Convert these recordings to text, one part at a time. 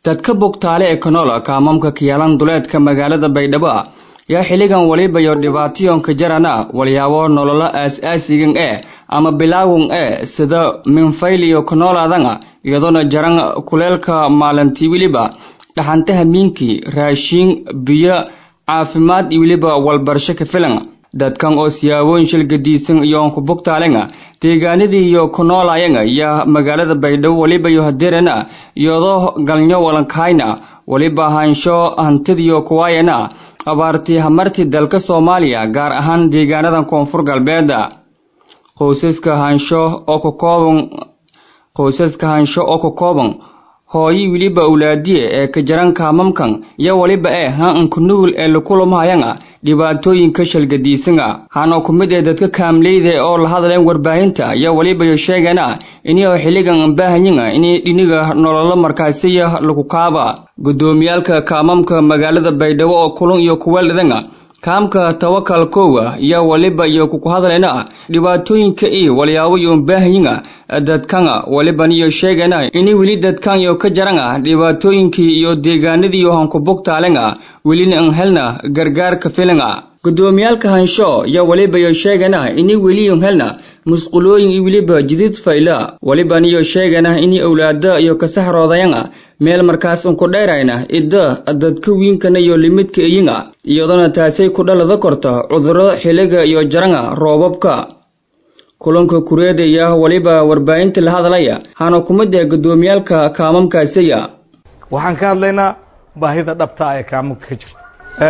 dadka bogtaale ee kanola kaamamka kiyaalan duleedka magaalada baydhabo yaa xilligan walibayo dhibaatiyonka jarana walyaabo nololo aas-aasigan ee ama bilaawan ee sida minfayliyo kanoladanga iyadoona jaran kuleelka maalintii weliba dhaxanta hamiinkii raashiin biyo caafimaad iyo weliba walbarasho ka filan dadkan oo siyaabooyin shilgadiisan iyoonku bogtaalenga deegaanadii iyo kunoolaayanga yaa magaalada baydhabo walibayo hadeerana iyadoo galnyo walankayna waliba haansho hantidiyo kuwaayana abaartii hamartii dalka soomaaliya gaar ahaan deegaanadan koonfur galbeeda qoysaska haansho oo ka kooban qoysaska haansho oo ka kooban hooyi weliba awlaadiye ee ka jaran kaamamkan iyo waliba ee han-anku nugul ee lakulamahayanga dhibaatooyinka shalgadiisanga hana ku mid ee dadka kaamleyda oo la hadleen warbaahinta iyo walibayo sheegana inio xilligan baahanyanga inay dhiniga nololo markaasiya lagu kaaba gudoomiyaalka kaamamka magaalada baydhabo oo kulun iyo kuweeldhadanga kaamka tawakal koowa iyo waliba iyo kuku hadlayna dhibaatooyinka iyo walyaabo iyo baahanyanga dadkanga waliban iyo sheegana ini weli dadkan iyo ka jaranga dhibaatooyinkii iyo deegaanadii hanku bogtaalenga welina an helna gargaarka filanga gudoomiyaalka hansho iyo waliba iyo sheegana ini weli an helna musqulooyin iyo weliba jidid fayla waliban iyo sheegana ini awlaada iyo kasaxroodayanga meel markaas unku dheerayna idda dadka wiinkana iyo limidka iyinga iyadona taasay ku dhalada korta cudurro xiliga iyo jaranga roobabka kulanka kureedaya waliba warbaahinta la hadlaya hana kumid ee gudoomiyaalka kaamamkaasiya waxaan ka hadlaynaa baahida dhabta ee kaamamka ka jirta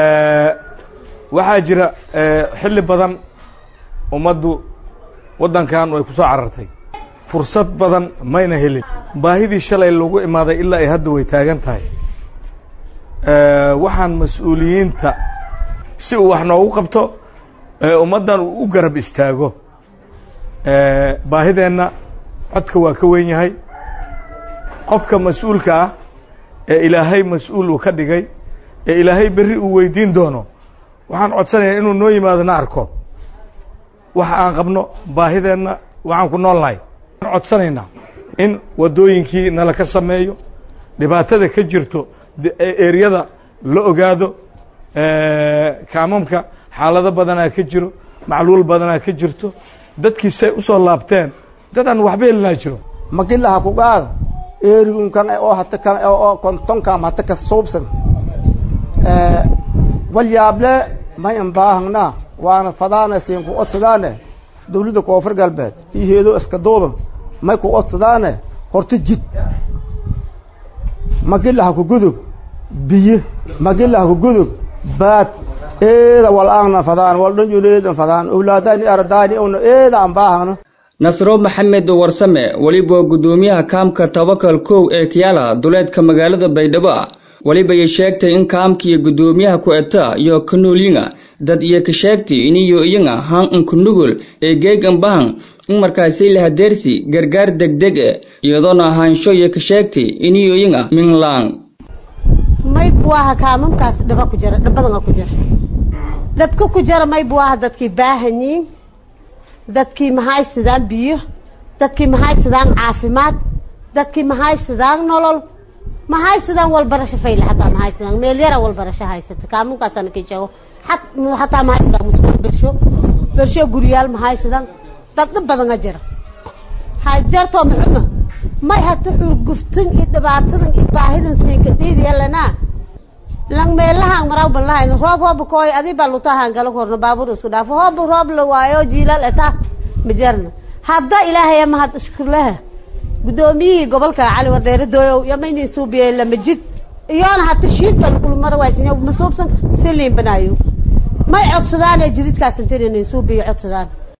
waxaa jira xilli badan ummaddu waddankan way ku soo carartay fursad badan mayna helin baahidii shalay lagu imaaday ilaa ay hadda way taagan tahay waxaan mas-uuliyiinta si uu wax noogu qabto ummaddan uu u garab istaago baahideenna codka waa ka wen yahay qofka mas-uulka ah ee ilaahay mas-uul uu ka dhigay ee ilaahay berri uu weydiin doono waxaan codsanayaa inuu noo yimaado na arko waxa aan qabno baahideenna waxaan ku noolnahay waan codsanaynaa in waddooyinkii nala ka sameeyo dhibaatada ka jirto eryada la ogaado kaamamka xaalado badanaa ka jiro macluul badanaa ka jirto dadkii say usoo laabteen dadaan waxba helinaa jiro magilaha ku qaada erigunkan oo hata kan oo kontonkan hata ka suubsan walyaable mayan baahangna waana fadaana siin ku odsadaane dawladda koonfur galbeed iyo heedo iska duuban may ku odsadaane horta jid magilaha ku gudub biyo magilaha ku gudub baad eeda wal-aangna fadaan waldhanjuleedan fadaan owlaadaani ardaani una eeda aan baahangna nasro maxamed warsame weliba gudoomiyaha kaamka tabakal kow ee kiyaala duleedka magaalada baydhabo welibay sheegtay in kaamkiiyo gudoomiyaha ku eta iyo kanoolyiga dad iyo ka sheegtay iniyo iyaga han unku nugul ee geegan bahan in markaasi la hadeersi gargaar degdeg e iyadoona ahaansho iyo ka sheegtay iniyo iyaga minglaan may buaha kaamamkaas dhaba ku jira dhabadanga ku jira dadka ku jira may buaha dadkii baahanyiin dadkii maxay sidaan biyo dadkii maxay sidaan caafimaad dadkii maxay sidaan nolol maxay sidaan walbarasho fayle hataa maxay sidaan meel yara walbarasho haysata kaamunkaasana ka jago hat hataa maxay sidaan musqul bersho bersho guriyaal maxay sidaan dad dhib badanga jira hajarto muxuma may hata xurguftan iyo dhibaatadan iyo baahidan siinka dhiidiyalana lang meelahaan maraw balahayn roob hooba kooy adi baa lutahaan galo korno baabuur isku dhaafo hooba roob la waayo jiilal eta majarna hadda ilaahay mahad iskuleha gudoomiyihii gobolka cali wardheere dooyow yamaynin suubiyey lamajid iyoona hata shiid baa lagula mara waaysan masuubsan siliin banaayo may codsadaane jididkaas intininin suubiyo codsadaan